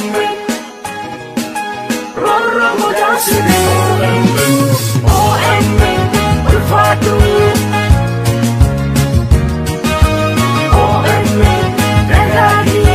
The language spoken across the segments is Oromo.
OMN Rorro Mudasiri OMN Ulfatu OMN Dagagi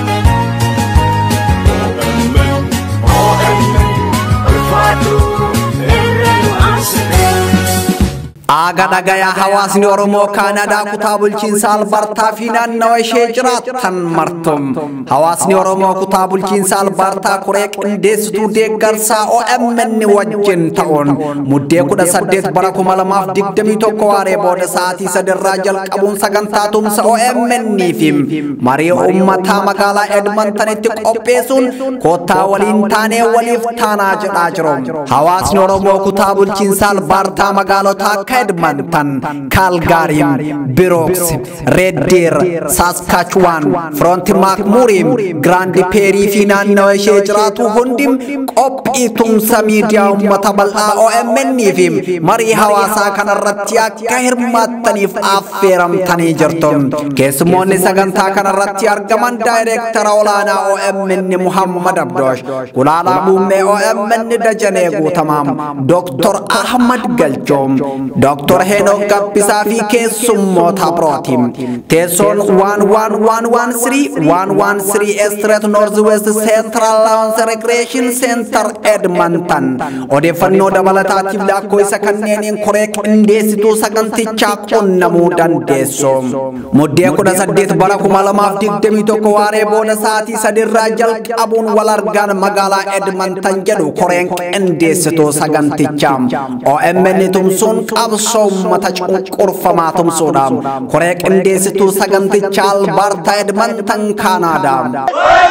OMN OMN Ulfatu Irrenu Asiri Aga dhagayaa hawaasni Oromoo Kaanadaa kutaa bulchiinsa Albartaa fi naannawa ishee jiraattan martum. Hawaasni Oromoo kutaa bulchiinsa Albartaa koree qindeessituu deeggarsaa OMN wajjin ta'uun muddee kudha saddeet bara kuma lamaaf digdamii tokko waaree booda sa'aatii sadirraa jalqabuun sagantaa tumsa OMN fi marii uummataa magaalaa Edmontonitti qopheessuun koottaa waliin taanee waliif taanaa jedhaa jiru. Hawaasni Oromoo kutaa bulchiinsa Albartaa magaalota akka Edmonton, Calgary, Brooks, Red Deer, Saskatchewan, Front McMurray, Grand Prairie fi naannawa ishee jiraatu hundi qophii tumsa miidiyaa uummata bal'aa OMN fi marii hawaasaa kanarratti akka hirmaattaniif affeeramtanii jirtu. Keessummoonni sagantaa kanarratti argaman daayireektara olaanaa OMN Muhammad Abdoosh, Gulaalaa Muummee OMN Dajanee Guutamaam, Dr. Ahmad Galchoom, Dr. Henok Gabbisaa fi keessummoota birooti. Teessoon 11113 113 Street North West Central Lounge Recreation Center Edmonton. Odeeffannoo dabalataatiif lakkoofsa kanneeniin koree qindeessituu sagantichaa qunnamuu dandeessu. Muddee 18 bara 2021 waaree booda sa'aatii sadirraa jalqabuun wal argaan magaalaa Edmonton jedhu koreen qindeessituu sagantichaa. OMN tumsuun qabsoo uummata cunqurfamaa tumsuudhaan koree qindeessituu sagantichaa albaartaa edmonton kaanaadaa.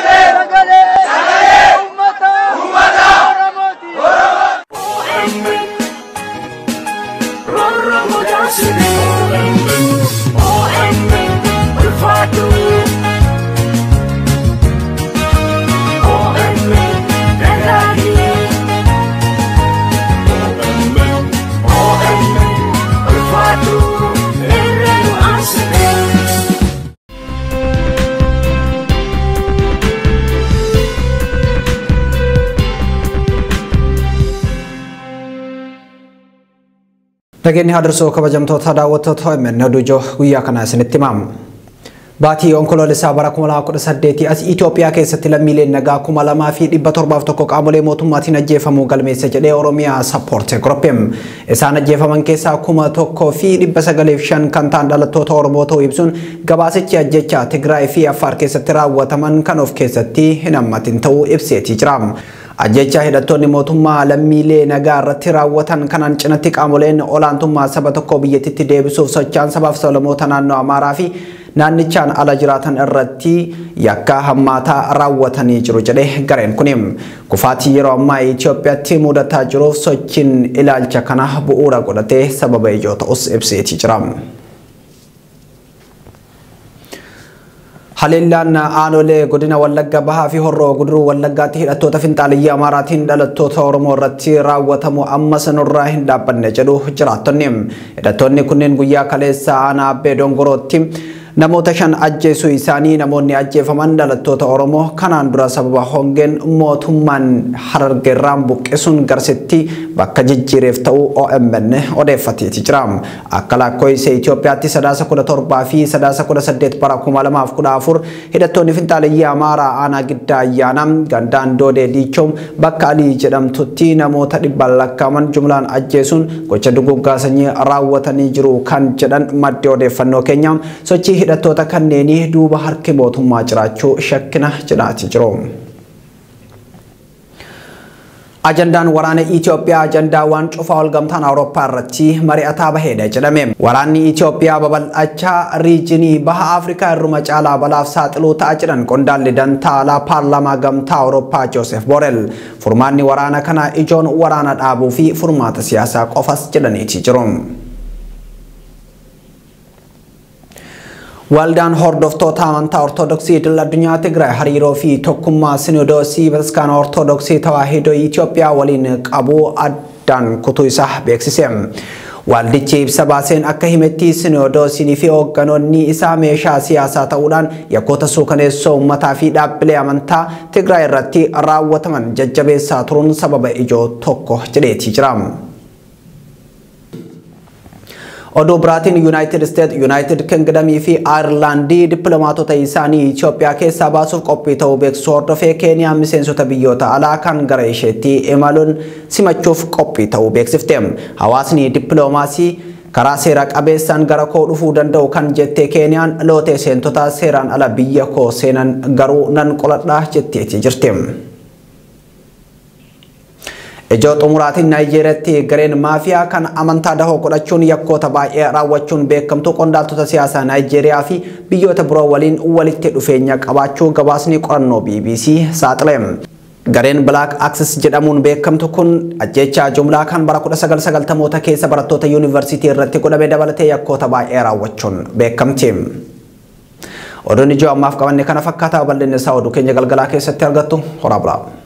OMN Rorro Mudasiri OMN Ulfatu OMN Dagagi OMN OMN Ulfatu Irrenu Asiri Nageenyi haadursoo kabajamtoota daawwattoota OMN Odujoo guyyaa kana isinitti himamu. Baatii onkoloolessaa bara 2018 as Itoophiyaa keessatti lammiileen nagaa 2701 qaamolee mootummaatiin ajjeefamuu galmeessa jedhee Oromiyaa Sappoorte Groupium. Isaan ajjeefaman keessaa 1905 kan ta'an dhalattoota Oromoo ta'uu ibsuun gabaasichi ajjechaa Tigraay fi Affaar keessatti raawwataman kan of keessatti hin hammatin ta'uu ibseetii jira. Ajjechaa hidhattoonni mootummaa lammiilee nagaa irratti raawwatan kanaan cinatti qaamoleen olaantummaa saba tokkoo biyyattitti deebisuuf socho'an sabaaf sablammoota naannoo Amaaraa fi naannichaan ala jiraatan irratti yakka hammaataa raawwatanii jiru jedhe gareen kun kufaatii yeroo ammaa Itoophiyaatti mudataa jiruuf sochiin ilaalcha kana bu'uura godhatee sababa ijoo ta'us ibseetii jira. Haleellaan aanolee godina Wallagga Bahaa fi Horroo Guduruu Wallaggaatti hidhattoota finxaaliyyaa Amaaraatiin dhalattoota Oromoo irratti raawwatamu ammas nurraa hin dhaabbanne jedhu jiraattonni. Hidhattoonni kunneen guyyaa kaleessa aanaa Abbee Dongorootti namoota shan ajjeesuu isaanii namoonni ajjeefaman dhalattoota Oromoo kanaan dura sababa hongeen mootummaan harargeerraan buqqisuun garsitti bakka jijjiireef ta'uu OMN odeeffateeti jira. Akka lakkoofsa Itoophiyaatti sadaasa kudha torbaa fi sadaasa kudha saddeet bara kuma lamaaf kudha afur hidhattoonni finxaaliyyaa Amaaraa aanaa giddaa ayyaana gandaan doodee diichoom bakka alii jedhamtutti namoota dhibbaan lakkaaman jumlaan ajjeesuun gocha duguggaa sanyii raawwatanii jiru kan jedhan maddi odeeffannoo keenya sochii hidhattoota kanneenii duuba harki mootummaa jiraachuu shakkina jedhaati jiru. Ajandaan waraana Itoophiyaa ajandaawwan cufaa ol gamtaan Awurooppaa irratti mari'ataa baheedha jedhame. Waraanni Itoophiyaa babal'achaa riijinii baha Afrikaa irruma caalaa balaaf saaxiluu ta'a jedhan qondaalli dantaalaa paarlaamaa gamtaa Awurooppaa Joosef Borel. Furmaanni waraana kanaa ijoon waraana dhaabuu fi furmaata siyaasaa qofas jedhaniiti jiru. Waldaan hordoftoota amantaa Ortodoksii idil addunyaa Tigraay hariiroo fi tokkummaa Sinodoosii Bataskaana Ortodoksii Tawaahidoo Itoophiyaa waliin qabu addaan kutuu isaa beeksise. Waaldichi ibsa baaseen akka himetti sinoodoosinii fi hoogganoonni isaa meeshaa siyaasaa ta'uudhaan yakkoota suukaneessoo uummataa fi dhaabbilee amantaa Tigraay irratti raawwataman jajjabeessaa turuun sababa ijoo tokko jedheetii jira. Oduu biraatiin Yuunaayitid Isteet, Yuunaayitid Kingdamii fi Aayirlaandii dippiloomaatota isaanii Itoophiyaa keessaa baasuuf qophii ta'uu beeksisuu hordofee Keeniyaan miseensota biyyoota alaa kan gara isheetti imaluun simachuuf qophii ta'uu beeksifte. Hawaasni dippiloomaasii karaa seera qabeessaan gara koo dhufuu danda'u kan jettee Keeniyaan lootee seentota seeraan ala biyya koo seenan garuu nan qoladhaa jetteetii jirti. Ijoo xumuraatiin Naayijeeriyaatti gareen maafiyaa kan amantaa dahoo godhachuun yakkoota baay'ee raawwachuun beekamtu qondaaltota siyaasaa Naayijeeriyaa fi biyyoota biroo waliin walitti dhufeenya qabaachuu gabaasni qorannoo BBC saaxile. Gareen Black Axis jedhamuun beekamtu kun ajjechaa jumlaa kan bara 1990moota keessa barattoota yuunivarsiitii irratti godhame dabalatee yakkoota baay'ee raawwachuun beekamti. Oduun ijoo ammaaf qabanne kana fakkaataa bal'inni isaa oduu keenya galgalaa keessatti argattu horaa bulaa.